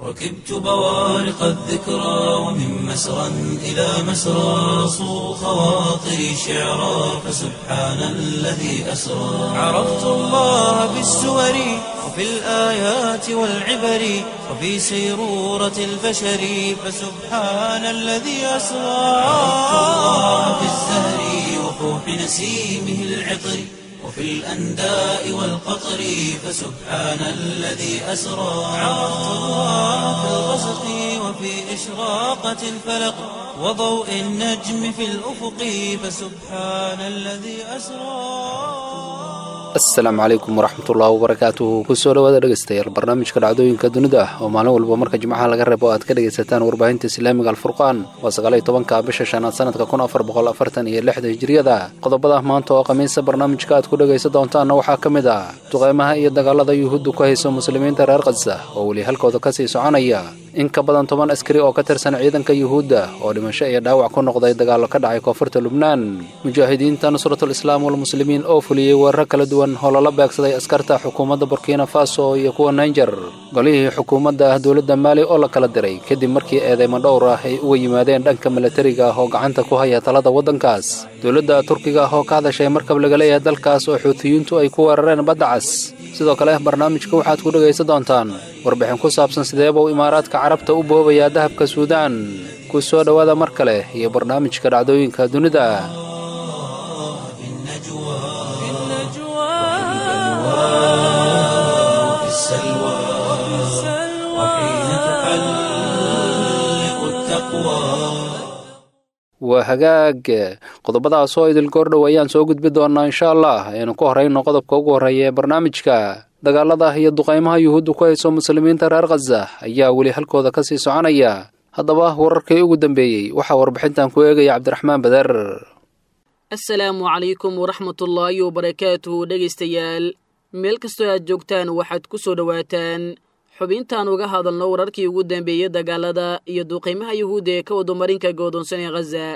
ركبت بوارق الذكرى ومن مسرى إلى مسرى صو خواطري شعرا فسبحان الذي أسرى عرفت الله بالسور وفي الآيات والعبر وفي سيرورة البشر فسبحان الذي أسرى عرفت الله بالزهر وفوح نسيمه العطر وفي الأنداء والقطر فسبحان الذي أسرى عرفت الله في الغسق وفي إشراقة الفلق وضوء النجم في الأفق فسبحان الذي أسرى asalaamu calaykum waraxmatullahi wabarakaatuhu kusoo dhawaada dhegeystayaal barnaamijka dhacdooyinka dunida ah oo maalin walba marka jimcaha laga reebo aad ka dhegaysataan warbaahinta islaamiga alfurqaan waa sagaaliyo tobanka bisha shanaad sanadka kun afar boqol afartan iyo lixda hijiriyada qodobada maanta oo khamiisa barnaamijka aad ku dhegaysan doontaanna waxaa ka mid ah duqeymaha iyo dagaalada yuhuuddu ku hayso muslimiinta reer khaza oo weli halkooda kasii soconaya in ka badan toban askari oo ka tirsan ciidanka yuhuudda oo dhimasho iyo dhaawac ku noqday dagaallo ka dhacay koonfurta lubnaan mujaahidiinta nusratul islaam walmuslimiin oo fuliyey weerar kala duwan oo lala beegsaday askarta xukuumadda burkina faso iyo kuwa naijer golihii xukuumadda ah dowladda maali oo la kala diray kadib markii eedeymo dhowr ah ay uga yimaadeen dhanka milatariga ah oo gacanta ku haya talada waddankaas dowladda turkiga ah oo ka hadashay markab laga leeyahay dalkaas oo xuutiyiintu ay ku weerareen badda cas sidoo kale barnaamijka waxaad ku dhegaysan doontaan warbixin ku saabsan sideebuu imaaraadka carabta u boobayaa dahabka suudaan ku soo dhowaada mar kale iyo barnaamijka dhacdooyinka dunida وفي السلوى وحين تحلق التقوى waa hagaag qodobadaas oo idil goordhow ayaan soo gudbi doonnaa insha allah aynu ku horrayno qodobka ugu horreeya ee barnaamijka dagaalada iyo duqaymaha yuhuuddu ku hayso muslimiinta reer khaza ayaa weli halkooda ka sii soconaya haddaba wararkii ugu dambeeyey waxaa warbixintan ku eegaya cabdiraxmaan bader asalaamu calaykum waraxmatullaahi wabarakaatuhu dhegaystayaal meel kastoo aad joogtaan waxaad ku soo dhowaataan xubintaan uga hadalno wararkii ugu dambeeyey dagaalada iyo duqaymaha yuhuudda ee ka wadomarinka goodoonsan ee khaza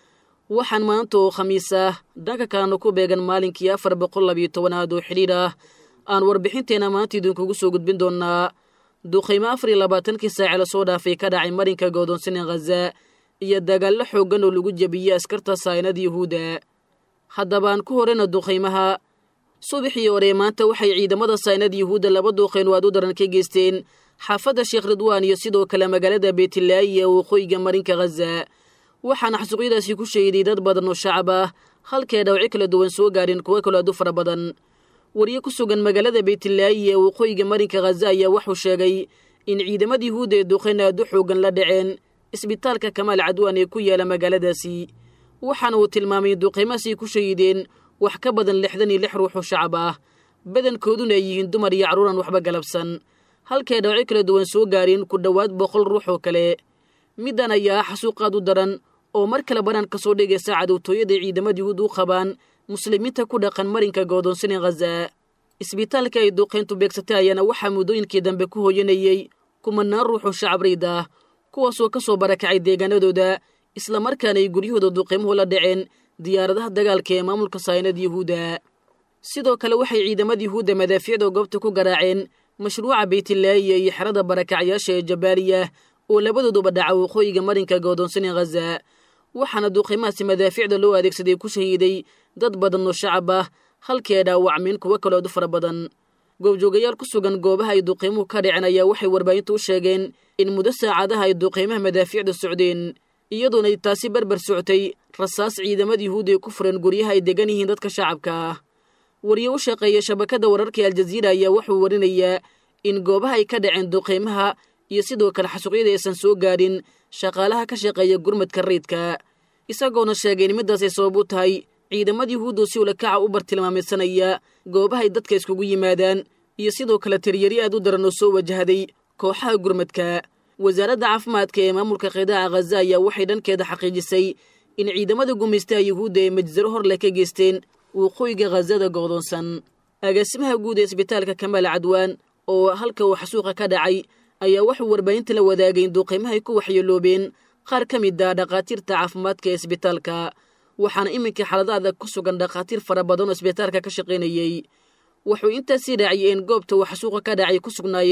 waxaan maanta oo khamiis ah dhanka kalena ku beegan maalinkii afar boqol labiyo tobanaad oo xidhiidh ah aan warbixinteenna maanta idinkugu soo gudbin doonnaa duqaymo afar iyo labaatankii saace lasoo dhaafay ka dhacay marinka goodoonsan ee khaza iyo dagaallo xooggan oo lagu jebiyey askarta saynada yuhuudda haddabaan ku horeyna duqaymaha subaxii hore maanta waxay ciidamada saynada yuhuudda laba duuqayn oo aad u daran ka geysteen xaafadda sheekh ridwaan iyo sidoo kale magaalada beetilaayi ee waqooyiga marinka khaza waxaana xasuuqyadaasi ku shahiday dad badan oo shacab ah halkee dhawci kala duwan soo gaadheen kuwo kaloo aad u fara badan wariye ku sugan magaalada beetilaayi ee waqooyiga marinka khaza ayaa wuxuu sheegay in ciidamada yuhuudda ee duqayn aad u xoogan la dhaceen isbitaalka kamaal cadwaan ee ku yaala magaaladaasi waxaana uu tilmaamay duqaymahaasi ku shahideen wax ka badan lixdan iyo lix ruux oo shacab ah badankooduna ay yihiin dumar iyo carruuran waxba galabsan halkay dhawco kala duwan soo gaareen ku dhowaad boqol ruux oo kale middan ayaa ah xasuuqaad u daran oo mar kale banaan ka soo dhigaysa cadowtooyada ciidamada yuhuud u qabaan muslimiinta ku dhaqan marinka goodoonsan ee khaza isbitaalka ay duqayntu beegsatay ayaana waxaa muddooyinkii dambe ku hooyanayey kumanaan ruux oo shacab riid ah kuwaasoo ka soo barakacay deegaanadooda islamarkaana ay guryahooda duqaymuhu la dhaceen diyaaradaha dagaalka ee maamulka saynada yuhuudda sidoo kale waxay ciidamada yuhuudda madaafiicda goobta ku garaaceen mashruuca beytilaayiya iyo xerada barakacyaasha ee jabaaliya oo labadooduba dhaca waqooyiga marinka goodoonsan ee khaza waxaana duqaymahaasi madaafiicda loo adeegsaday ku shahiiday dad badan oo shacab ah halkii ay dhaawacmeen kuwo kalood u fara badan goobjoogayaal ku sugan goobaha ay duqaymuhu ka dhaceen ayaa waxay warbaahintu u sheegeen in muddo saacadaha ay duqaymaha madaafiicda socdeen iyadoona ay taasi berber socotay rasaas ciidamada yuhuudda ay ku fureen guryaha ay degan yihiin dadka shacabka ah wariye u shaqeeya shabakadda wararka aljaziira ayaa wuxuu warinayaa in goobaha ay ka dhaceen duqaymaha iyo sidoo kale xasuuqyada aysan soo gaadhin shaqaalaha ka shaqeeya gurmadka rayidka isagoona sheegay in middaas ay sabab u tahay ciidamada yuhuuddu si ulakaca u bartilmaamaysanaya goobahay dadka iskugu yimaadaan iyo sidoo kale tiryari aad u daran oo soo wajahday kooxaha gurmadka wasaaradda caafimaadka ee maamulka qidaaca khaza ayaa waxay dhankeeda xaqiijisay in ciidamada gumaystaha yuhuudda ee majsaro hor leh ka geysteen waqooyiga khazada go'doonsan agaasimaha guud ee isbitaalka kamaal cadwaan oo halka uu xasuuqa ka dhacay ayaa wuxuu warbaahinta la wadaagay in duuqiimahay ku waxyeeloobeen qaar ka mid ah dhakhaatiirta caafimaadka ee isbitaalka waxaana iminka xaalada adag ku sugan dhakhaatiir fara badan oo isbitaalka ka shaqaynayey wuxuu intaasii raaciyey in goobta uu xasuuqa ka dhacay ku sugnaayeen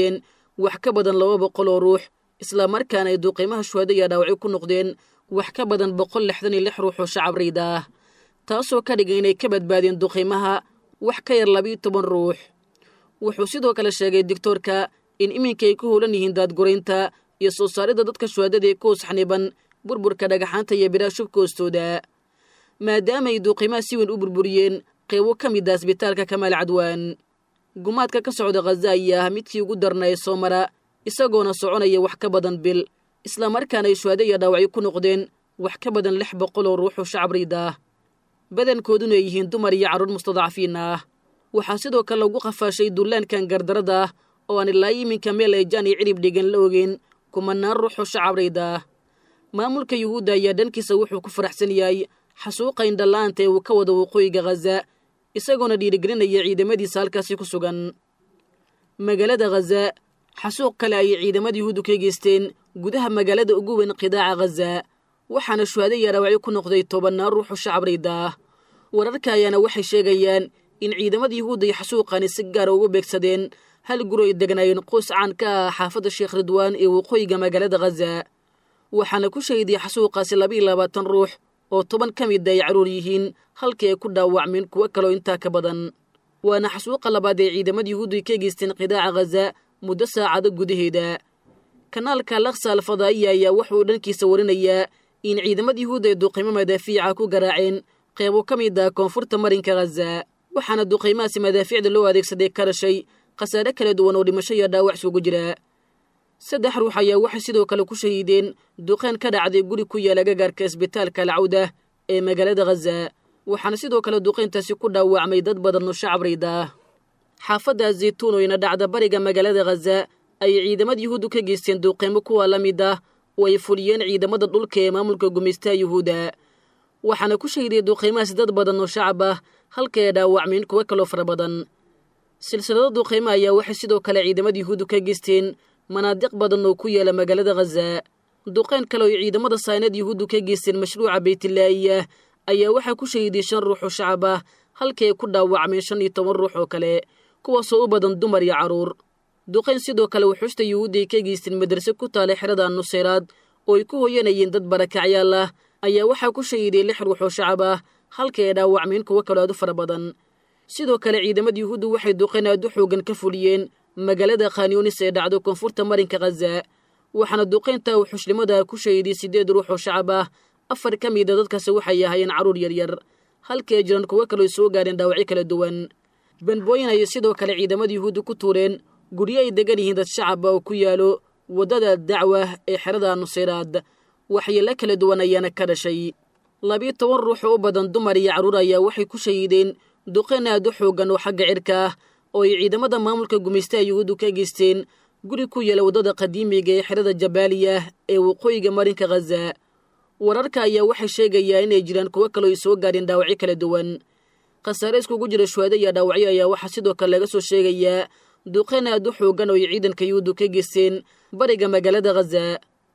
wax ka badan laba boqol oo ruux islamarkaana ay duqeymaha shuhada iyo dhaawacyo ku noqdeen wax ka badan boqol lixdan iyo lix ruux oo shacab rayda ah taasoo ka dhigan inay ka badbaadeen duqeymaha wax ka yar labiiyo toban ruux wuxuu sidoo kale sheegay digtoorka in iminka ay ku howlan yihiin daadguraynta iyo soo saaridda dadka shuhadada ee ku hosxniban burburka dhagaxaanta iyo biraha shubka hoostooda maadaama ay duuqiimaha si weyn u burburiyeen qeybo ka mid a asbitaalka kamaal cadwaan gumaadka ka socda khaza ayaa ah midkii ugu darna ee soo mara isagoona soconaya wax ka badan bil islamarkaana ay shuhado iyo dhaawacyo ku noqdeen wax ka badan lix boqol oo ruuxoo shacab riid ah badankooduna ay yihiin dumar iyo carruur mustadcafiin ah waxaa sidoo kale lagu qafaashay dullaankan gardarada ah oo aan ilaa iminka meel ay jaan iyo cirib dhigan la ogeen kumanaan ruuxoo shacab riid ah maamulka yuhuudda ayaa dhankiisa wuxuu ku faraxsan yahay xasuuqa indhalla'aanta ee uu ka wado waqooyiga khaza isagoona dhiirigelinaya ciidamadiisa halkaasi ku sugan magaalada khaza xasuuq kale ayay ciidamada yuhuuddu ka geysteen gudaha magaalada ugu weyn qidaaca khaza waxaana shuhada iyo dhaawacyo ku noqday tobannaan ruuxoo shacab riida ah wararka ayaana waxay sheegayaan in ciidamada yuhuudda iyo xasuuqani si gaara ugu beegsadeen hal guri ay degnaayeen qoys caan ka ah xaafadda sheekh ridwaan ee waqooyiga magaalada khaza waxaana ku shahiday xasuuqaasi labaiyo labaatan ruux oo toban ka mid ay carruur yihiin halkii ay ku dhaawacmeen kuwo kaloo intaa ka badan waana xasuuqa labaad ee ciidamada yuhuuddu ay ka geysteen qidaaca khaza muddo saacado gudaheeda kanaalka laksa alfadaa'iya ayaa wuxuu dhankiisa warinayaa in ciidamada yuhuudda ay duqiimo madaafiica ku garaaceen qeybo ka mid ah koonfurta marinka khaza waxaana duqiimahaasi madaafiicda loo adeegsaday ka dhashay khasaare kala duwan oo dhimasho iyo dhaawac isugu jira saddex ruux ayaa waxay sidoo kale ku shahiideen duqeen ka dhacday guri ku yaala gagaarka isbitaalka alcawda ee magaalada khaza waxaana sidoo kale duqeyntaasi ku dhaawacmay dad badan oo shacab riida ah xaafadda zaytuun oo ina dhacda bariga magaalada khaza ayay ciidamada yuhuuddu ka geysteen duqeymo kuwa la mid ah oo ay fuliyeen ciidamada dhulka ee maamulka gumaystaha yuhuudda waxaana ku shahiday duqeymahaasi dad badan oo shacab ah halka ay dhaawacmeen kuwo kaloo fara badan silsilado duqeymo ayaa waxay sidoo kale ciidamada yuhuuddu ka geysteen manaadiq badan oo ku yaala magaalada khaza duqeyn kale oo ay ciidamada saynad yuhuuddu ka geysteen mashruuca baytilaa'iya ayaa waxaa ku shahiday shan ruux oo shacab ah halkii ay ku dhaawacmeen shan iyo toban ruux oo kale kuwaasoo u badan dumar iyo carruur duqeyn sidoo kale wuxuusta yuhuudda ay ka geysteen madrase ku taala xerada nuseyraad oo ay ku hoyanayeen dad barakacyaal ah ayaa waxaa ku shahiday lix ruux oo shacab ah halkii ay dhaawacmeen kuwo kaloo aad u fara badan sidoo kale ciidamada yuhuuddu waxay duqeyn aad u xoogan ka fuliyeen magaalada khanyunis ee dhacdo koonfurta marinka khaza waxaana duqeynta uu xushnimadaa ku shahiday siddeed ruux oo shacab ah afar ka mida dadkaasi waxay ahaayeen carruur yaryar halkii ay jiraan kuwo kaloo soo gaareen dhaawacyo kala duwan banbooyin ayay sidoo kale ciidamada yuhuudda ku tuureen guryo ay degan yihiin dad shacaba oo ku yaalo waddada dacwa ee xerada nuseyraad waxyeelo kala duwan ayaana ka dhashay labiyo toban ruux oo u badan dumar iyo carruur ayaa waxay ku shahiideen duqeyn aad u xoogan oo xagga cirka ah oo ay ciidamada maamulka gumaystaha yuhuuddu ka geysteen guri ku yaala waddada qadiimiga ee xerada jabaaliya ee waqooyiga marinka khaza wararka ayaa waxay sheegayaa inay jiraan kuwo kaloo ay soo gaadheen dhaawacyo kala duwan khasaare iskugu jira shuhado iyo dhaawacyo ayaa waxaa sidoo kale laga soo sheegayaa duqeyn aad u xoogan oo ay ciidanka yuhuuddu ka geysteen bariga magaalada khaza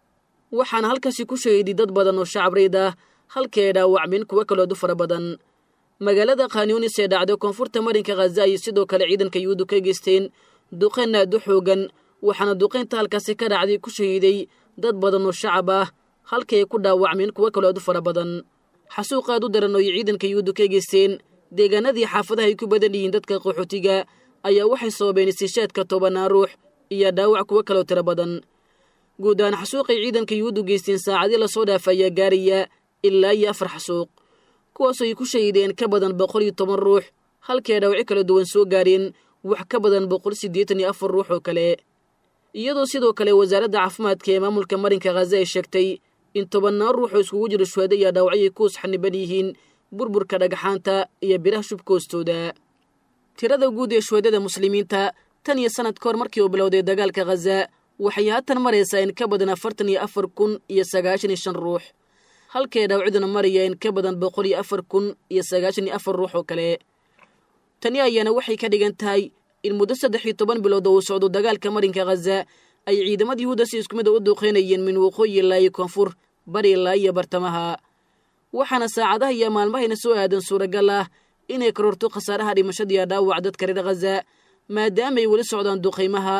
waxaana halkaasi ku shahiday dad badan oo shacab riid ah halkii ay dhaawacmeen kuwo kaloo aad u fara badan magaalada khanyunis ee dhacda koonfurta marinka khaza ayay sidoo kale ciidanka yuhuuddu ka geysteen duqeyn aad u xoogan waxaana duqeynta halkaasi ka dhacday ku shahiiday dad badan oo shacab ah halkii ay ku dhaawacmeen kuwo kaloo aad u fara badan xasuuq aad u daran oo ay ciidanka yuhuuddu ka geysteen deegaanadii xaafadaha ay ku badan yihiin dadka qaxootiga ayaa waxay sababeen istishaadka tobannaan ruux iyo dhaawac kuwo kaloo tiro badan guud ahaan xasuuqay ciidanka yuhuuddu geysteen saacadii lasoo dhaafa ayaa gaaraya ilaa iyo afar xasuuq kuwaasoo ay ku shahiideen ka badan boqol iyo toban ruux halkii ay dhaawacyo kala duwan soo gaareen wax ka badan boqol siddeetan iyo afar ruux oo kale iyadoo sidoo kale wasaaradda caafimaadka ee maamulka marinka khaza ay sheegtay in tobannaan ruux oo iskugu jiro shuhado iyo dhaawacyay ku usxaniban yihiin burburka dhagaxaanta iyo biraha shubka hoostooda tirada guud ee shuhadada muslimiinta tan iyo sannad ka hor markii uu bilowday dagaalka khaza waxay haatan maraysaa in ka badan afartan iyo afar kun iyo sagaashan iyo shan ruux halkii ay dhaawacyaduna maraya in ka badan boqol iyo afar kun iyo sagaashan iyo afar ruux oo kale tani ayaana waxay ka dhigan tahay in muddo saddex iyo toban bilood oo uu socdo dagaalka marinka khaza ay ciidamada yuhuudda si isku mid a u duuqeynayeen min waqooyi ilaa iyo koonfur bari ilaa iyo bartamaha waxaana saacadaha iyo maalmahayna soo aadan suuragal ah inay kororto khasaaraha dhimashadiiyo dhaawac dadka reer khaza maadaamaay weli socdaan duqaymaha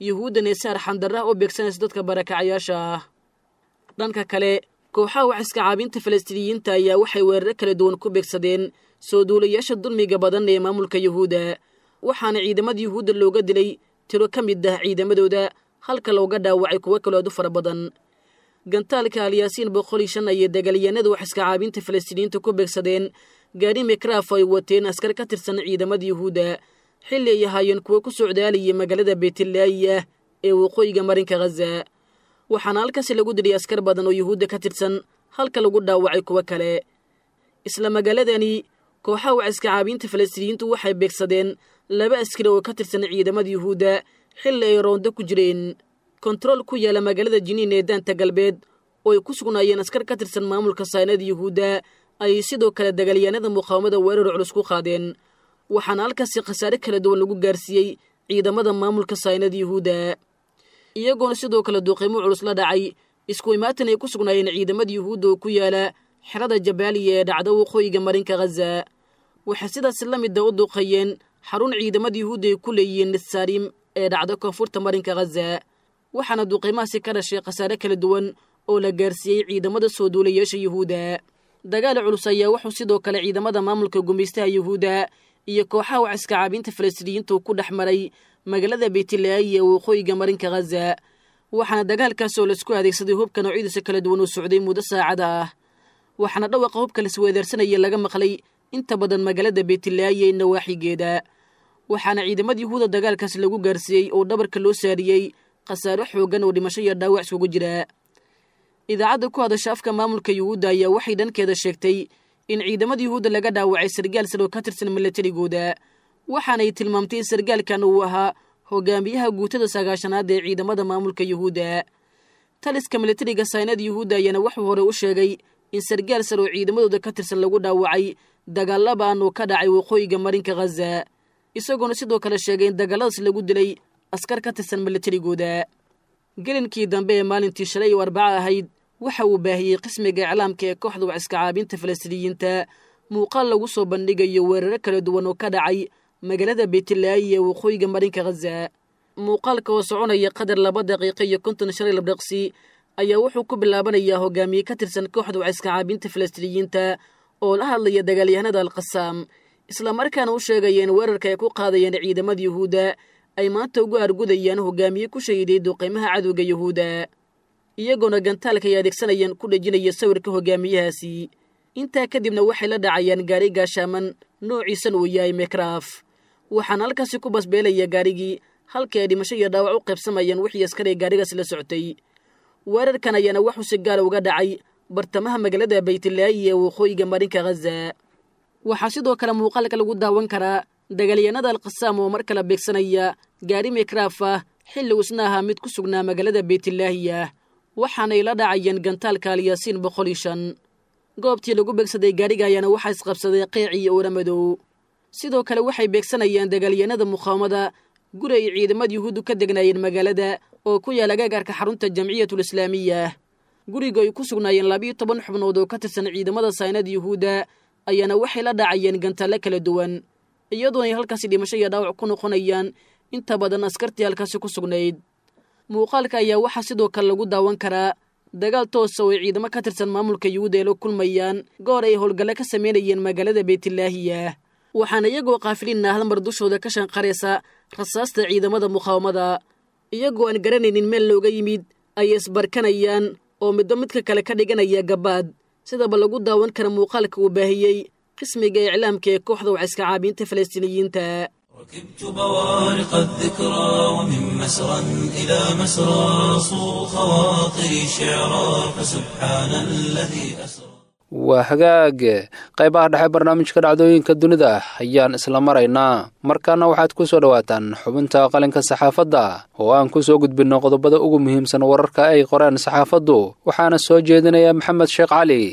yuhuuddan ee saar xandarrah u beegsanaysa dadka barakacayaasha ah dhanka kale kooxaha wax iska caabinta falastiiniyiinta ayaa waxay weeraro kala duwan ku beegsadeen soo duulayaasha dulmiga badan ee maamulka yuhuudda waxaana ciidamada yuhuudda looga dilay tiro ka mid ah ciidamadooda halka looga dhaawacay kuwo kaloo aad u fara badan gantaalka alyaasiin boqol iyo shan ayay dagaalyahanada wax iska caabinta falastiiniyiinta ku beegsadeen gaari mikraaf ay wateen askar ka tirsan ciidamada yuhuudda xilli ay ahaayeen kuwo ku socdaalayay magaalada beetlaayiah ee waqooyiga marinka khaza waxaana halkaasi lagu dilay askar badan oo yuhuudda ka tirsan halka lagu dhaawacay kuwo kale isla magaaladani kooxaha wax iska caabinta falastiiniyiintu waxay beegsadeen laba askari oo ka tirsan ciidamada yuhuudda xilli ay roondo ku jireen kontarool ku yaala magaalada jiniin ee daanta galbeed oo ay ku sugnaayeen askar ka tirsan maamulka saynada yuhuudda ayay sidoo kale dagaalyahanada muqaawamada weerar culus ku qaadeen waxaana halkaasi khasaare kala duwan lagu gaarsiiyey ciidamada maamulka saynada yuhuudda iyagoona sidoo kale duuqiimo culus la dhacay isku imaatan ay ku sugnaayeen ciidamada yuhuudda oo ku yaala xerada jabaaliya ee dhacda waqooyiga marinka khaza waxay sidaas la mida u duuqayeen xarun ciidamada yuhuudda ay ku leeyihiin nisaarim ee dhacda koonfurta marinka khaza waxaana duuqiimahaasi ka dhashay khasaare kala duwan oo la gaarsiiyey ciidamada soo duulayaasha yuhuudda dagaal culus ayaa wuxuu sidoo kale ciidamada maamulka gumaystaha yuhuudda iyo kooxaha wax iska caabinta falastiiniyiintu ku dhex maray magaalada beytlaayi ee waqooyiga marinka khaza waxaana dagaalkaas oo laisku adeegsaday hubka noocyadiisa kala duwan uu socday muddo saacada ah waxaana dhawaqa hubka lasweedaarsanaya laga maqlay inta badan magaalada beytlaayi ee nawaaxigeeda waxaana ciidamada yuhuudda dagaalkaas lagu gaarsiiyey oo dhabarka loo saariyey khasaaro xooggan oo dhimasho iyo dhaawac iskugu jira idaacadda ku hadasha afka maamulka yuhuudda ayaa waxay dhankeeda sheegtay in ciidamada yuhuudda laga dhaawacay sargaal sar oo ka tirsan milatarigooda waxaanay tilmaamtay in sargaalkan uu ahaa hogaamiyaha guutada sagaashanaad ee ciidamada maamulka yuhuudda taliska milatariga saynada yuhuudda ayaana wuxuu hore u sheegay in sargaal sar oo ciidamadooda ka tirsan lagu dhaawacay dagaalabaan oo ka dhacay waqooyiga marinka khaza isagoona sidoo kale sheegay in dagaaladaas lagu dilay askar ka tirsan milatarigooda gelinkii dambe ee maalintii shalay oo arbaco ahayd waxa uu baahiyey qismiga iclaamka ee kooxda wax iska caabinta falastiiniyiinta muuqaal lagu soo bandhigayo weeraro kala duwan oo ka dhacay magaalada beytlaayi ee waqooyiga marinka khaza muuqaalka oo soconaya qadar laba daqiiqo iyo konton shalay labdhaqsi ayaa wuxuu ku bilaabanayaa hogaamiye ka tirsan kooxda wax iska caabinta falastiiniyiinta oo la hadlaya dagaalyahanada alkhasaam islamarkaana u sheegaya in weerarka ay ku qaadayeen ciidamada yuhuudda ay maanta ugu argudayaan hogaamiye ku shahiday duqaymaha cadowga yuhuudda iyagoona gantaalka ay adeegsanayaan ku dhejinaya sawirka hogaamiyahaasi intaa kadibna waxay la dhacayaan gaari gaashaaman noociisan uu yahay mekraaf waxaana halkaasi ku basbeelaya gaarigii halkii ay dhimasho iyo dhaawac u qaybsamayaan wixii askaray gaarigaas la socotay weerarkan ayaana waxuu si gaara uga dhacay bartamaha magaalada baytlaayi ee waqooyiga marinka khaza waxaa sidoo kale muuqaalka lagu daawan karaa dagaalyahanada alkhasaam oo mar kale beegsanaya gaari mekraaf ah xilli uusna ahaa mid ku sugnaa magaalada beytlaahiya waxaanay la dhacayeen gantaalka alyaasiin boqol iyo shan goobtii lagu beegsaday gaariga ayaana waxaa isqabsaday qeec iyo oora madow sidoo kale waxay beegsanayaan dagaalyahanada muqaawamada guri ay ciidamada yuhuuddu ka degnaayeen magaalada oo ku yaala gaagaarka xarunta jamciyatul islaamiya guriga ay ku sugnaayeen labiiyo toban xubnood oo ka tirsan ciidamada saynada yuhuudda ayaana waxay la dhacayeen gantaalle kala duwan iyadoona ay halkaasi dhimasho iyo dhaawac ku noqonayaan inta badan askartii halkaasi ku sugnayd muuqaalka ayaa waxaa sidoo kale lagu daawan karaa dagaal toosa oo ay ciidamo ka tirsan maamulka yuhuudda ay la kulmayaan goor ay howlgalle ka samaynayeen magaalada beytlaahiya waxaana iyagoo kaafiliin ah halmar dushooda ka shanqaraysa rasaasta ciidamada muqaawamada iyagoo aan garanaynin meel looga yimid ay isbarkanayaan oo midba midka kale ka dhiganaya gabaad sidaba lagu daawan kara muuqaalka uu baahiyey qismiga iclaamka ee kooxda wax iska caabiinta falastiiniyiinta ركبت بوارق الذكرى ومن مسرى إلى مسرى صو خواطري شعرا فسبحان الذي أسرى waa hagaag qaybaha dhexe barnaamijka dhacdooyinka dunida ayaan isla maraynaa markaana waxaad ku soo dhowaataan xubinta qalinka saxaafadda oo aan ku soo gudbinno qodobada ugu muhiimsan wararka ay qoreen saxaafaddu waxaana soo jeedinaya maxamed sheekh cali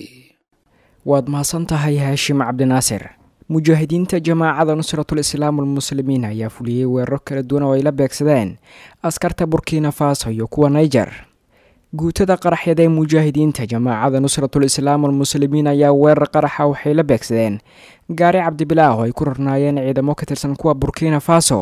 waad mahadsan tahay haashim cabdinaasir mujaahidiinta jamaacada nusratul islaam almuslimiin ayaa fuliyey weeraro kala duwan oo ay la beegsadeen askarta burkina faso iyo kuwa niger guutada qaraxyada ee mujaahidiinta jamaacada nusratul islaam almuslimiin ayaa weerar qaraxa waxay la beegsadeen gaari cabdibilaah oo ay ku rarnaayeen ciidamo ka tirsan kuwa burkina faso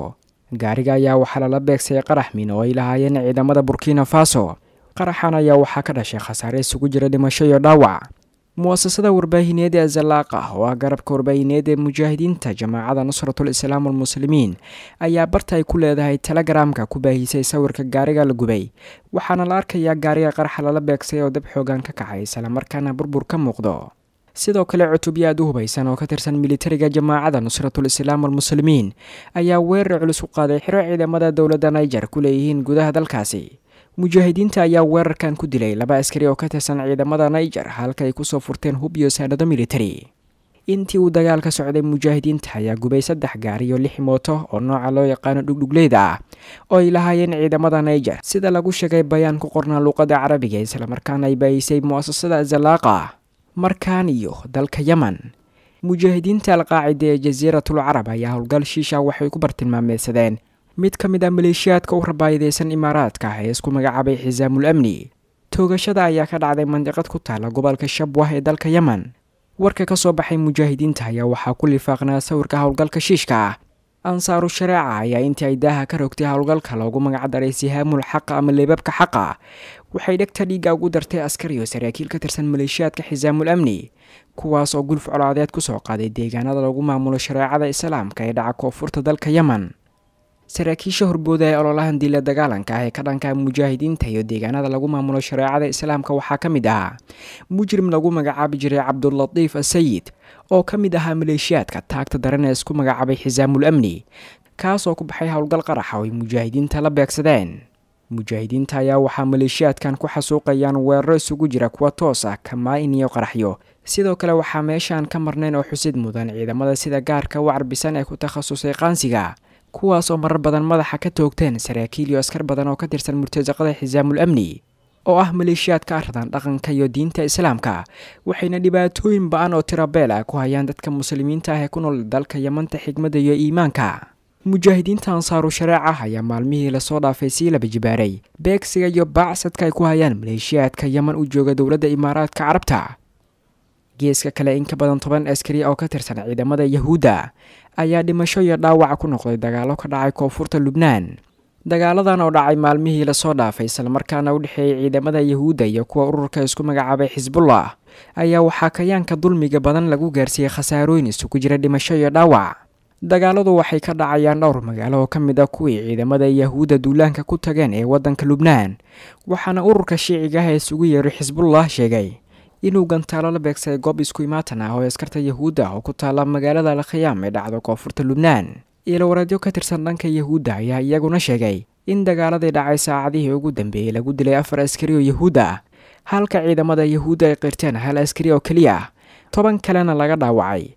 gaariga ayaa waxaa lala beegsay qarax miin oo ay lahaayeen ciidamada burkina faso qaraxan ayaa waxaa ka dhashay khasaare isugu jira dhimasho iyo dhaawac mu'asasada warbaahineed ee zalaaqa oo ah garabka warbaahineed ee mujaahidiinta jamaacada nusratul islaam almuslimiin ayaa barta ay ku leedahay telegaraamka ku baahisay sawirka gaariga la gubay waxaana la arkayaa gaariga qaraxa lala beegsay oo dab xoogan ka kacay islamarkaana burbur ka muuqdo sidoo kale cutubyo aad u hubaysan oo ka tirsan militariga jamaacada nusratul islaam almuslimiin ayaa weerar culus u qaaday xiro ciidamada dowladda niger ku leeyihiin gudaha dalkaasi mujaahidiinta ayaa weerarkan ku dilay laba askari oo ka tirsan ciidamada niger halka ay kusoo furteen hub iyo saanado militari intii uu dagaal ka socday mujaahidiinta ayaa gubay saddex gaari iyo lix mooto oo nooca loo yaqaano dhugdhugleyda ah oo ay lahaayeen ciidamada niger sida lagu sheegay bayaan ku qornaa luuqadda carabiga islamarkaana ay baahisay mu'asasada zalaaqa markaan iyo dalka yemen mujaahidiinta alqaacida ee jasiiratul carab ayaa howlgal shiisha waxay ku bartilmaameysadeen mid ka mid ah maleeshiyaadka u rabaayadeysan imaaraadka ah ee isku magacaabay xisaamul amni toogashada ayaa ka dhacday mandiqad ku taala gobolka shabwah ee dalka yemen warka ka soo baxay mujaahidiinta ayaa waxaa ku lifaaqnaa sawirka howlgalka shiishka ah ansaaru shareeca ayaa intii ay daaha ka rogtay howlgalka loogu magacdaray sihaamul xaqa ama leebabka xaqa waxay dhegta dhiigga ugu dartay askar iyo saraakiil ka tirsan maleeshiyaadka xisaamul amni kuwaas oo gulf colaadeed ku soo qaaday deegaanada lagu maamulo shareecada islaamka ee dhaca koonfurta dalka yemen saraakiisha horbooda ee ololahan diila dagaalanka ah ee ka dhanka mujaahidiinta iyo deegaanada lagu maamulo shareecada islaamka waxaa ka mid ahaa mujrim lagu magacaabi jiray cabdulatiif asayid oo ka mid ahaa maleeshiyaadka taagta daran ee isku magacaabay xisaamul amni kaas oo ku baxay howlgal qaraxa oo ay mujaahidiinta la beegsadeen mujaahidiinta ayaa waxaa maleeshiyaadkan ku xasuuqayaan weeraro isugu jira kuwa toos ah kamaa-in iyo qaraxyo sidoo kale waxaa meeshaan ka marnayn oo xusid mudan ciidamada sida gaarka u carbisan ee ku takhasusay qaansiga kuwaas oo marar badan madaxa ka toogteen saraakiil iyo askar badan oo ka tirsan murtasaqada xisaamul amni oo ah maleeshiyaad ka ardan dhaqanka iyo diinta islaamka waxayna dhibaatooyin ba-an oo tirabeel ah ku hayaan dadka muslimiinta ah ee ku nool dalka yamanta xigmadda iyo iimaanka mujaahidiinta ansaaru shareeca ayaa maalmihii lasoo dhaafay sii laba jibaaray beegsiga iyo baacsadka ay ku hayaan maleeshiyaadka yeman u jooga dowladda imaaraadka carabta geeska kale in ka badan toban askari oo ka tirsan ciidamada yahuudda ayaa dhimasho iyo dhaawac ku noqday dagaallo ka dhacay koonfurta lubnaan dagaaladan oo dhacay maalmihii lasoo dhaafay islamarkaana u dhexeeyay ciidamada yahuudda iyo kuwa ururka isku magacaabay xisbullah ayaa waxaa kayaanka dulmiga badan lagu gaarsiiyey khasaarooyin isugu jira dhimasho iyo dhaawac dagaaladu waxay ka dhacayaan dhowr magaalo oo ka mid ah kuwii ciidamada yahuudda duulaanka ku tageen ee waddanka lubnaan waxaana ururka shiiciga ah ee isugu yeeray xisbullah sheegay inuu gantaalo la beegsaday goob isku imaatan ah oo askarta yahuudda oo ku taalla magaalada alkhayaam ee dhacdo koonfurta lubnaan iilowareedyo ka tirsan dhanka yahuudda ayaa iyaguna sheegay in dagaaladii dhacay saacadihii ugu dambeeyey lagu dilay afar askari oo yahuud ah halka ciidamada yahuudda ay qirteen hal askari oo keliya toban kalena laga dhaawacay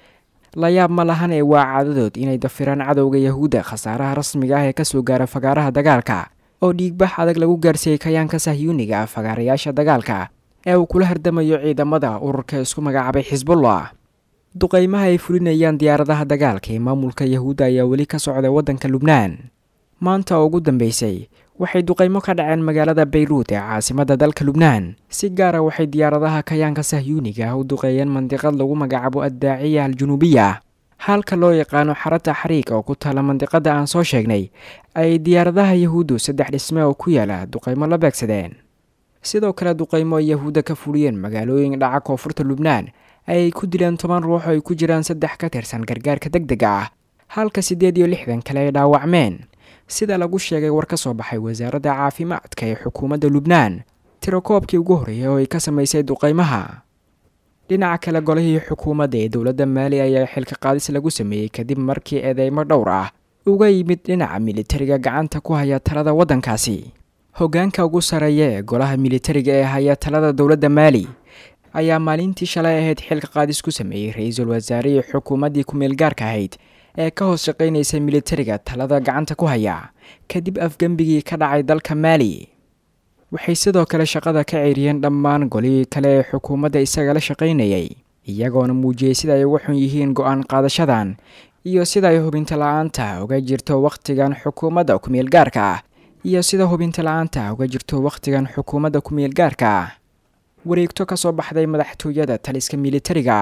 layaab ma lahan ee waa caadadood inay dafiraan cadowga yahuudda khasaaraha rasmiga ah ee kasoo gaara fagaaraha dagaalka oo dhiigbax adag lagu gaarsiiyey kayaanka sahyuuniga ah fagaarayaasha dagaalka ee uu kula hardamayo ciidamada ururka isku magacaabay xisbullah duqaymaha ay fulinayaan diyaaradaha dagaalka ee maamulka yahuudda ayaa weli ka socda waddanka lubnaan maanta oo ugu dambeysay waxay duqaymo ka dhaceen magaalada bayruud ee caasimadda dalka lubnaan si gaara waxay diyaaradaha kayaanka sahyuuniga ah u duqeeyeen mandiqad lagu magacaabo addaaciya aljunuubiya halka loo yaqaano xarata xariig oo ku taala mandiqada aan soo sheegnay ay diyaaradaha yahuuddu saddex dhisme oo ku yaala duqaymo la beegsadeen sidoo kale duqaymo ay yahuudda ka fuliyeen magaalooyin dhaca koonfurta lubnaan ayay ku dileen toban ruux oo ay ku jiraan saddex ka tirsan gargaarka deg dega ah halka siddeed iyo lixdan kale ay dhaawacmeen sida lagu sheegay war ka soo baxay wasaaradda caafimaadka ee xukuumadda lubnaan tirakoobkii ugu horreeyay oo ay ka samaysay duqaymaha dhinaca kale golihii xukuumadda ee dowladda maali ayaa xilka qaadis lagu sameeyey kadib markii eedeymo dhowr ah uga yimid dhinaca militariga gacanta ku haya talada waddankaasi hoggaanka ugu sarreeya ee golaha militariga ee haya talada dowladda maali ayaa maalintii shalay ahayd xilka qaadis ku sameeyey ra-iisul wasaarihii xukuumaddii ku-meel gaarka ahayd ee ka hoos shaqaynaysa militariga talada gacanta ku haya kadib afgembigii ka dhacay dalka maali waxay sidoo kale shaqada ka ceyriyeen dhammaan golihii kale ee xukuumadda isaga la shaqaynayay iyagoona muujiyey sida ay uga xun yihiin go-aan qaadashadan iyo sida ay hubinta la-aanta uga jirto wakhtigan xukuumadda ku-meel gaarka ah iyo sida hubinta la-aanta uga jirto wakhtigan xukuumadda ku-meel gaarka ah wareegto ka soo baxday madaxtooyada taliska militariga ah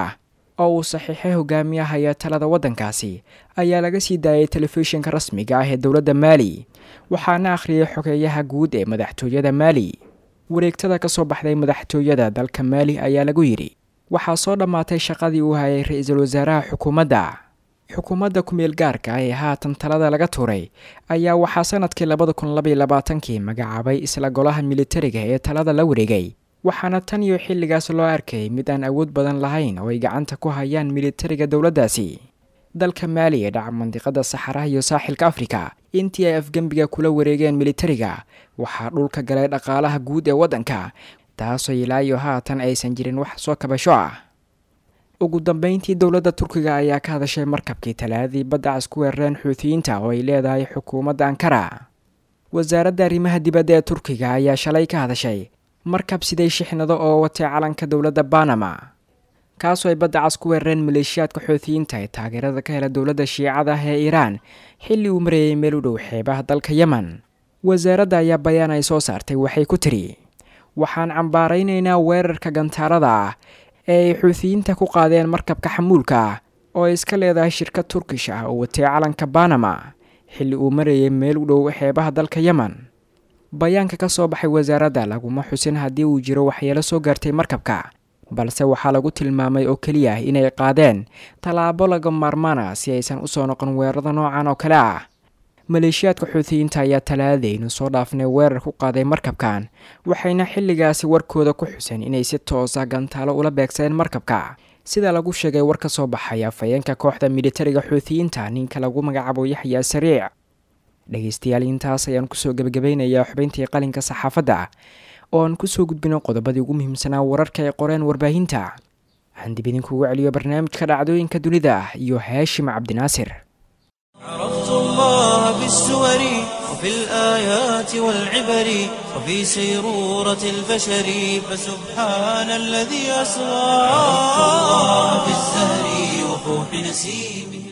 oo uu saxiixay hogaamiyahaya talada waddankaasi ayaa laga sii daayay telefishinka rasmiga ah ee dowladda maali waxaana akhriyay xogeeyaha guud ee madaxtooyada maali wareegtada ka soo baxday madaxtooyada dalka maali ayaa lagu yidhi waxaa soo dhammaatay shaqadii uu hayay ra-iisul wasaaraha xukuumadda xukuumadda ku-meel gaarka ah ee haatan talada laga tuuray ayaa waxaa sanadkii labada kun labaiyo labaatankii magacaabay isla golaha militariga ee talada la wareegay waxaana tan iyo xilligaas loo arkayay mid aan awood badan lahayn oo ay gacanta ku hayaan militariga dowladdaasi dalka maali ee dhaca mandiqada saxaraha iyo saaxilka afrika intii ay afgembiga kula wareegeen militariga waxaa dhulka galay dhaqaalaha guud ee waddanka taasoo ilaa iyo haatan aysan jirin wax soo kabasho ah ugu dambeyntii dowladda turkiga ayaa ka hadashay markabkii talaadii badda cas ku weerareen xuutiyiinta oo ay leedahay xukuumadda ankara wasaaradda arrimaha dibadda ee turkiga ayaa shalay ka hadashay markab siday shixnado oo watay calanka dowladda banama kaasoo ay badda cas ku weerareen maleeshiyaadka xuutiyiinta ee taageerada ka hela dowladda shiicada ah ee iiraan xilli uu marayay meel u dhow xeebaha dalka yemen wasaaradda ayaa bayaan ay soo saartay waxay ku tidhi waxaan cambaaraynaynaa weerarka gantaarada ah ee ay xuutiyiinta ku qaadeen markabka xamuulka ah oo ay iska leedahay shirkad turkish ah oo watay calanka banama xilli uu marayay meel u dhow xeebaha dalka yemen bayaanka ka soo baxay wasaaradda laguma xusin haddii uu jiro waxyeelo soo gaartay markabka balse waxaa lagu tilmaamay oo keliya inay qaadeen tallaabo laga maarmaana si aysan usoo noqon weerarada noocan oo kale ah maleeshiyaadka xuutiyiinta ayaa talaadaynu soo dhaafnay weerar ku qaaday markabkan waxayna xilligaasi warkooda ku xuseen inay si toosa gantaalo ula beegsadeen markabka sida lagu sheegay war ka soo baxay afhayeenka kooxda militariga xuutiyiinta ninka lagu magacaabo yaxyaa sariic dhegeystayaal intaas ayaan kusoo gebagabaynayaa xubayntii qalinka saxaafadda oo aan kusoo gudbino qodobadii ugu muhiimsanaa wararka ay qoreen warbaahinta waxaan dib idinkugu celiyo barnaamijka dhacdooyinka dunida iyo haashim cabdinaasir عرفت الله بالسور وفي الآيات والعبر وفي سيرورة البشر فسبحان الذي أسرى عرفت الله بالزهر وفوح نسيمه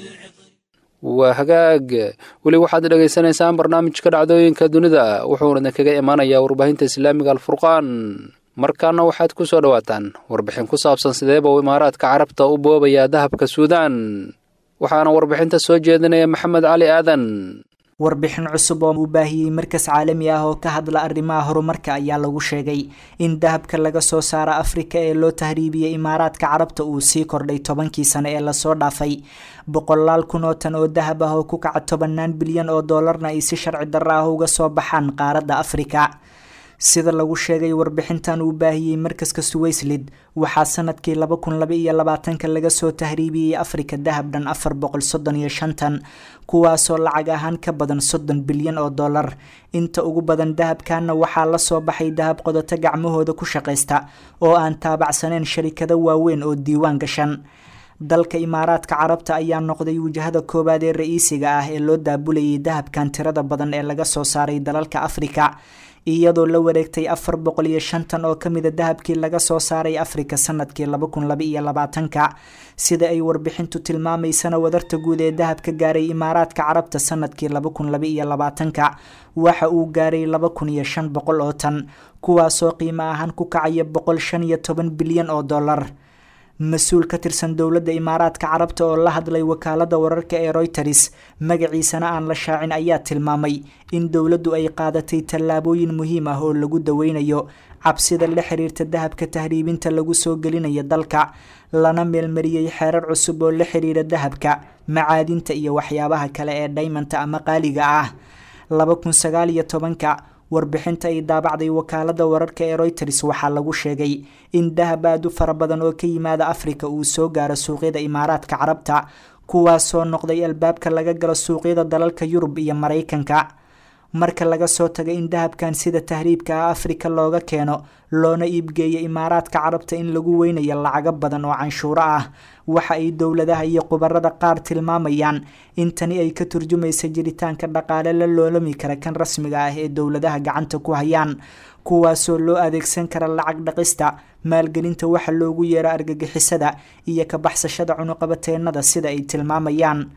waa hagaag weli waxaad dhegaysanaysaan barnaamijka dhacdooyinka dunida wuxuuna kaga imaanayaa warbaahinta islaamiga alfurqaan markaana waxaad ku soo dhowaataan warbixin ku saabsan sideeba uu imaaraadka carabta u boobayaa dahabka suudaan waxaana warbixinta soo jeedinaya maxamed cali aadan warbixin cusub oo uu baahiyey markas caalami ah oo ka hadla arrimaha horumarka ayaa lagu sheegay in dahabka laga soo saara afrika ee loo tahriibiyey imaaraadka carabta uu sii kordhay tobankii sane ee lasoo dhaafay boqolaal kun oo tan oo dahab ah oo ku kaca tobanaan bilyan oo doolarna ay si sharci darro ah uga soo baxaan qaaradda afrika sida lagu sheegay warbixintan uu baahiyey markaska suwayslid waxaa sanadkii laba kun laba iyo labaatanka laga soo tahriibiyey afrika dahab dhan afar boqol soddon iyo shantan kuwaasoo lacag ahaan ka badan soddon bilyan oo dollar inta ugu badan dahabkanna waxaa lasoo baxay dahab qodoto gacmahooda ku shaqaysta oo aan taabacsaneyn sharikado waaweyn oo diiwaan gashan dalka imaaraadka carabta ayaa noqday wajahada koowaad ee ra-iisiga ah ee loo daabulayay dahabkan tirada badan ee laga soo saaray dalalka afrika iyadoo la wareegtay afar boqol iyo shantan oo kamida dahabkii laga soo saaray afrika sanadkii laba kun laba iyo labaatanka sida ay warbixintu tilmaamaysana wadarta guud ee dahabka gaaray imaaraadka carabta sanadkii laba kun laba iyo labaatanka waxa uu gaaray laba kun iyo shan boqol oo tan kuwaasoo qiimo ahaan ku kacaya boqol shan iyo toban bilyan oo dollar mas-uul ka tirsan dowladda imaaraadka carabta oo la hadlay wakaalada wararka ee royters magaciisana aan la shaacin ayaa tilmaamay in dowladdu ay qaadatay tallaabooyin muhiim ah oo lagu daweynayo cabsida la xiriirta dahabka tahriibinta lagu soo gelinayo dalka lana meelmariyey xeerar cusub oo la xiriira dahabka macaadinta iyo waxyaabaha kale ee dhaymanta ama qaaliga ah laba kun sagaal iyo tobanka warbixinta ay daabacday wakaalada wararka ee royters waxaa lagu sheegay in dahab aad u fara badan oo ka yimaada afrika uu soo gaaro suuqyada imaaraadka carabta kuwaasoo noqday albaabka laga galo suuqyada dalalka yurub iyo maraykanka marka laga soo tago in dahabkan sida tahriibka ah afrika looga keeno loona iibgeeyo imaaraadka carabta in lagu weynayo lacago badan oo canshuuro ah waxa ay dowladaha iyo khubarada qaar tilmaamayaan in tani ay ka turjumaysa jiritaanka dhaqaale la loolami kara kan rasmiga ah ee dowladaha gacanta ku hayaan kuwaasoo loo adeegsan kara lacag dhaqista maalgelinta waxa loogu yeero argagixisada iyo ka baxsashada cunuqabateenada sida ay tilmaamayaan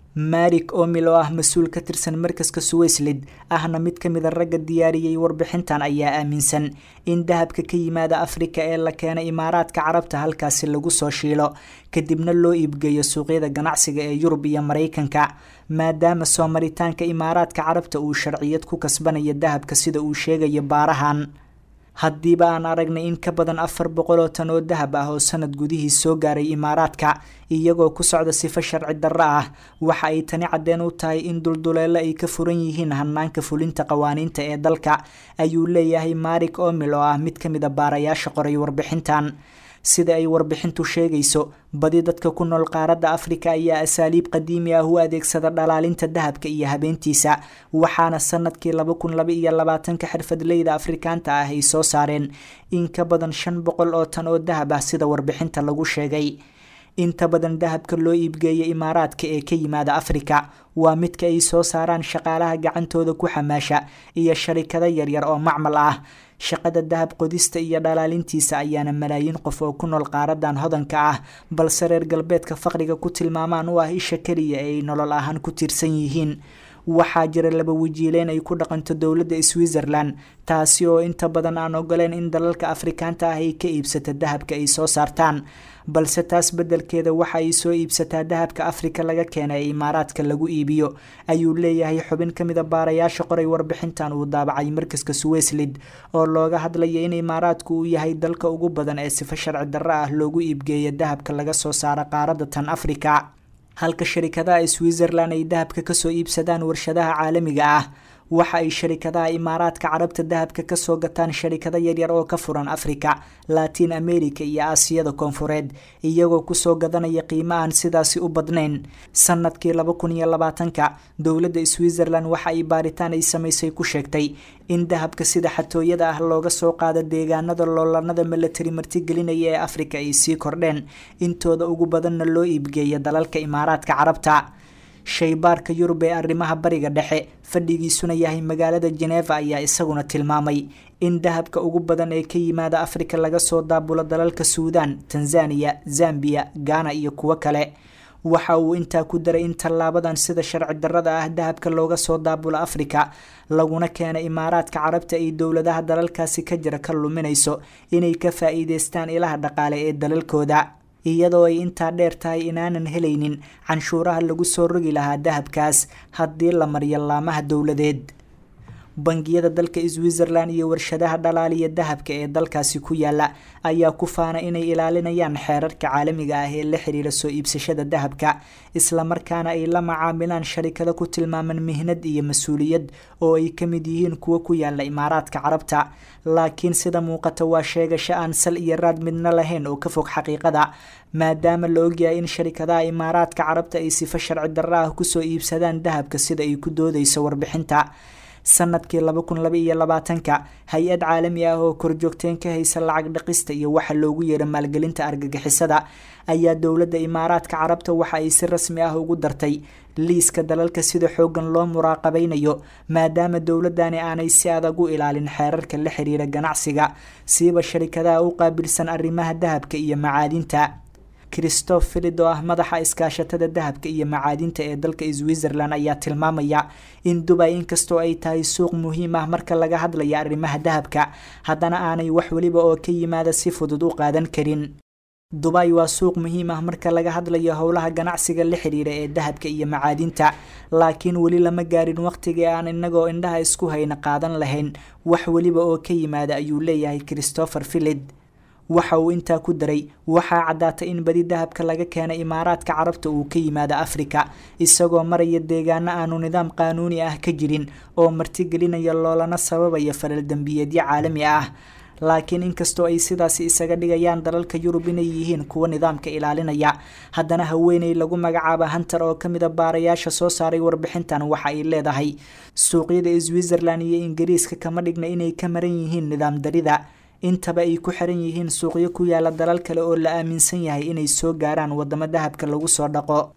marik omil oo ah mas-uul ka tirsan markaska suwayslid ahna mid ka mida ragga diyaariyey warbixintan ayaa aaminsan in dahabka ka yimaada afrika ee la keena imaaraadka carabta halkaasi lagu soo shiilo kadibna loo iibgeeyo suuqyada ganacsiga ee yurub iyo maraykanka maadaama soo maritaanka imaaraadka carabta uu sharciyad ku kasbanayo dahabka sida uu sheegayo baarahan haddiiba aan aragnay in ka badan afar boqol oo tan oo dahab ah oo sanad gudihii soo gaaray imaaraadka iyagoo ku socda sifo sharci darro ah waxa ay tani caddeen u tahay in dulduleelo ay ka furan yihiin hanaanka fulinta qawaaniinta ee dalka ayuu leeyahay marik omil oo ah mid ka mid a baarayaasha qoray warbixintan sida ay warbixintu sheegayso badi dadka ku nool qaaradda afrika ayaa asaaliib qadiimi ah u adeegsada dhalaalinta dahabka iyo habeentiisa waxaana sanadkii laba kun laba iyo labaatanka xirfadleyda afrikaanta ah ay soo saareen in ka badan shan boqol oo tan oo dahab ah sida warbixinta lagu sheegay inta badan dahabka loo iibgeeya imaaraadka ee ka yimaada afrika waa midka ay soo saaraan shaqaalaha gacantooda ku xamaasha iyo sharikado yaryar oo macmal ah shaqada dahab qodista iyo dhalaalintiisa ayaana malaayiin qof oo ku nool qaaradan hodanka ah balse reer galbeedka faqriga ku tilmaamaan u ah isha keliya ee ay nolol ahaan ku tiirsan yihiin waxaa jira laba wajiileyn ay ku dhaqanto dowladda switzerland taasi oo inta badan aan ogoleen in dalalka afrikaanta ah ay ka iibsata dahabka ay soo saartaan balse taas beddelkeeda waxa ay soo iibsataa dahabka afrika laga keena ee imaaraadka lagu iibiyo ayuu leeyahay xubin ka mida baarayaasha qoray warbixintan uu daabacay markaska suwayslid oo looga hadlaya in imaaraadku uu yahay dalka ugu badan ee sifo sharci darro ah loogu iibgeeya dahabka laga soo saaro qaaradda tan afrika halka sharikadaha switzerland ay dahabka kasoo iibsadaan warshadaha caalamiga ah waxa ay sharikadaha imaaraadka carabta dahabka kasoo gataan sharikado yaryar oo ka furan afrika latin america iyo aasiyada koonfureed iyagoo kusoo gadanaya qiimo aan sidaasi u badnayn sanadkii laba kun iyo labaatanka dowladda switzerland waxa ay baaritaan ay samaysay ku sheegtay in dahabka sida xatooyada ah looga soo qaado deegaanada loolanada milatari martigelinaya ee afrika ay sii kordheen intooda ugu badanna loo iibgeeya dalalka imaaraadka carabta shaybaarka yurub ee arrimaha bariga dhexe fadhigiisuna yahay magaalada jeneva ayaa isaguna tilmaamay in dahabka ugu badan ee ka yimaada afrika laga soo daabulo dalalka suudan tanzaniya zambiya ghana iyo kuwo kale waxa uu intaa ku daray in tallaabadan sida sharci darrada ah dahabka looga soo daabulo afrika laguna keena imaaraadka carabta ay dowladaha dalalkaasi ka jira ka luminayso inay ka faa-iideystaan ilaha dhaqaale ee dalalkooda iyadoo ay intaa dheer tahay inaanan helaynin canshuuraha lagu soo rogi lahaa dahabkaas haddii la mariyo laamaha dowladeed bangiyada dalka switzerland iyo warshadaha dhalaaliya dahabka ee dalkaasi ku yaala ayaa ku faana inay ilaalinayaan xeerarka caalamiga ah ee la xiriira soo iibsashada dahabka islamarkaana ay la macaamilaan sharikado ku tilmaaman mihnad iyo mas-uuliyad oo ay ka mid yihiin kuwo ku yaala imaaraadka carabta laakiin sida muuqata waa sheegasho aan sal iyo raad midna lahayn oo ka fog xaqiiqada maadaama la ogyahay in sharikadaha imaaraadka carabta ay sifo sharci darro ah kusoo iibsadaan dahabka sida ay ku doodayso warbixinta sanadkii laba kun laba iyo labaatanka hay-ad caalami ah oo korjoogteen ka haysa lacag dhaqista iyo waxa loogu yeero maalgelinta argagixisada ayaa dowladda imaaraadka carabta waxa ay si rasmi ah ugu dartay liiska dalalka sida xoogan loo muraaqabeynayo maadaama dowladani aanay si adag u ilaalin xeerarka la xiriira ganacsiga siiba sharikadaha u qaabilsan arrimaha dahabka iyo macaadinta christoph filid oo ah madaxa iskaashatada dahabka iyo macaadinta ee dalka switzerland ayaa tilmaamaya in dubay inkastoo ay tahay suuq muhiim ah marka laga hadlaya arrimaha dahabka haddana aanay wax weliba oo ka yimaada si fudud u qaadan karin dubay waa suuq muhiim ah marka laga hadlayo howlaha ganacsiga la xiriira ee dahabka iyo macaadinta laakiin weli lama gaarin waqtigii aan inagoo indhaha isku hayna qaadan lahayn wax weliba oo ka yimaada ayuu leeyahay christopher filid waxa uu intaa ku daray waxaa caddaatay in badi dahabka laga keena imaaraadka carabta uu ka yimaado afrika isagoo maraya deegaano aanu nidaam qaanuuni ah ka jirin oo martigelinaya loolana sababaya falal dembiyeedyo caalami ah laakiin inkastoo ay sidaasi isaga dhigayaan dalalka yurub inay yihiin kuwa nidaamka ilaalinaya haddana haweeney lagu magacaaba hunter oo kamida baarayaasha soo saaray warbixintan waxa ay leedahay suuqyada switzerland iyo ingiriiska kama dhigna inay ka maran yihiin nidaam darida intaba ay ku xiran yihiin suuqyo ku yaala dalal kale oo la aaminsan yahay inay soo gaaraan wadamo dahabka lagu soo dhaqo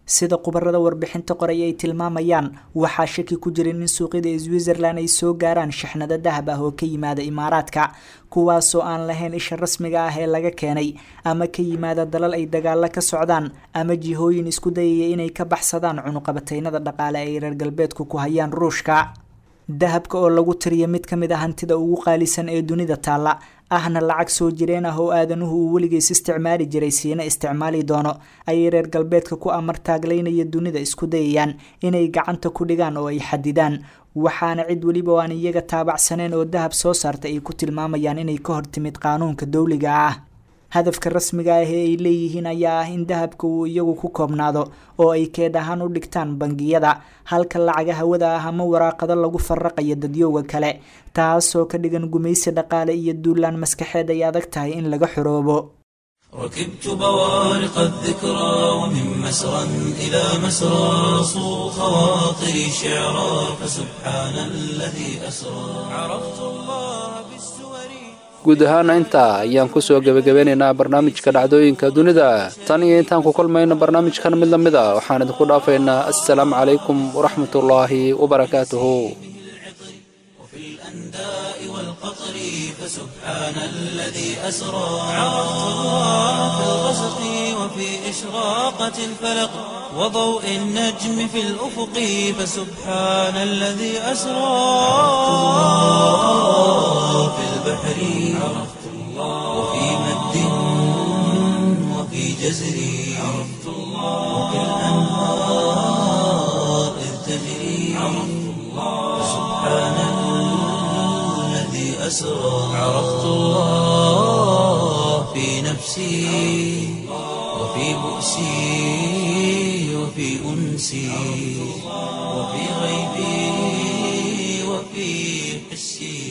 sida khubarada warbixinta qoray ay tilmaamayaan waxaa shaki ku jirin in suuqyada switzerland ay soo gaaraan shixnado dahab ah oo ka yimaada imaaraadka kuwaasoo aan lahayn isha rasmiga ah ee laga keenay ama ka yimaada dalal ay dagaalo ka socdaan ama jihooyin isku dayaya inay ka baxsadaan cunuqabataynada dhaqaale ay reer galbeedku ku hayaan ruushka dahabka oo lagu tiriya mid ka mid a hantida ugu qaalisan ee dunida taalla ahna lacag soo jireen ah oo aadanuhu uu weligiis isticmaali jiray siina isticmaali doono ayay reer galbeedka ku amar taaglaynaya dunida isku dayayaan inay gacanta ku dhigaan oo ay xadidaan waxaana cid weliba oo aan iyaga taabacsaneen oo dahab soo saarta ay ku tilmaamayaan inay ka hortimid qaanuunka dowliga ah hadafka rasmiga ah ee ay leeyihiin ayaa ah in dahabka uu iyagu ku koobnaado oo ay keed ahaan u dhigtaan bangiyada halka lacaga hawada ah ama waraaqado lagu faraqayo dadyowga kale taasoo ka dhigan gumaysi dhaqaale iyo duulaan maskaxeed ay adag tahay in laga xoroobo ركبت بوارق الذكرى ومن مسرى إلى مسرى صو خواطري شعرا فسبحان الذي أسرى عرفت الله بالسور guud ahaana intaa ayaan kusoo gebagabeynaynaa barnaamijka dhacdooyinka dunida tan iyo intaan ku kulmayno barnaamijkan mid la mid a waxaan idinku dhaafaynaa assalaamu calaykum waraxmatullaahi wabarakaatuhu والقطر فسبحان الذي أسرى عرفت الله في الغسق وفي إشراقة الفلق وضوء النجم في الأفق فسبحان الذي أسرى في البحر عرفت الله وفي مد وفي جزر عرفت الله وفي الأنهار إذ تجري عرفت الله فسبحان الذي أسرى عرفت الله في نفسي وفي بؤسي وفي أنسي وفي غيبي وفي حسي